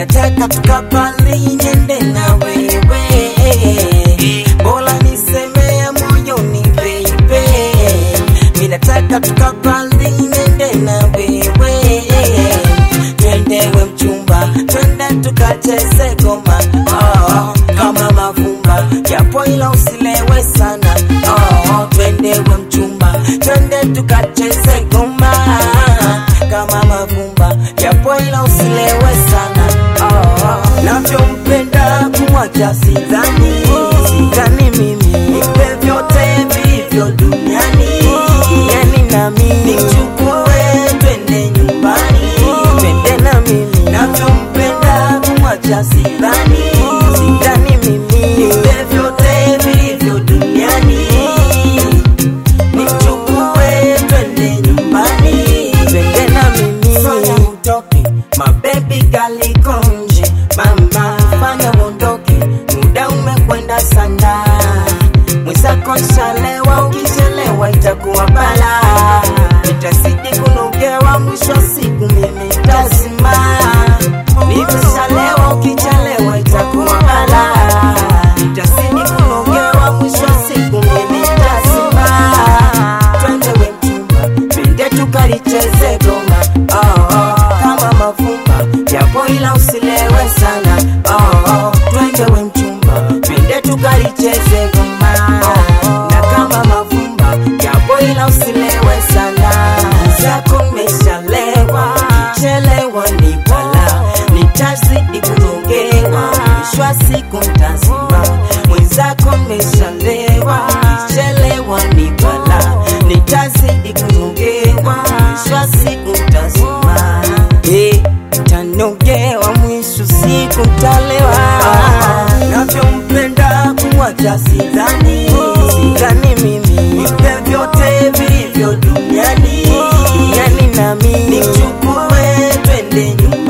minataka tukapali niende na wewe bora nisemea moyoni baby minataka tukapali niende na wewe twendewe mchumba twende tukacheze goma oh, kama mavumba japo ila usilewe sana oh, twendewe mchumba twende tukacheze goma kama mavumba japo ila usilewe sana oh, navyompenda kumwacha sidhani sidhani mimi nipe vyote vilivyo duniani yani nami nichukue twende nyumbani twende na mimi navyompenda kumwacha sidhani sidhani mimi nipe vyote vilivyo duniani nichukue twende nyumbani twende na mimi fanya utoke mabebi galikonje mama fanya uondoke muda umekwenda sana mwenzako nshalewa ukichelewa itakuwa bala nitasidi kunogewa mwisho wa siku mimi tazima nimeshalewa ukichelewa itakuwa bala nitasidi kunogewa mwisho wa siku mimi tazima twende we mchumba twende tukalicheze goma oh, oh, kama mavumba japo ila usilewe sana oh, oh, twende we mchumba twende tukalicheze goma na kama mavumba japo ila usilewe sana zako meshalewa chelewa ni bala nitazidi kunogewa mwisho wa siku ntazima mwenzako meshalewa chelewa ni bala nitazidi kunogewa mwisho wa siku ntazima Eh, tanogewa mwisho siku ntalewa navyompenda kumwacha sidhani sidhani mimi nipe vyote vilivyo duniani yani nami nichukue twende nyumbani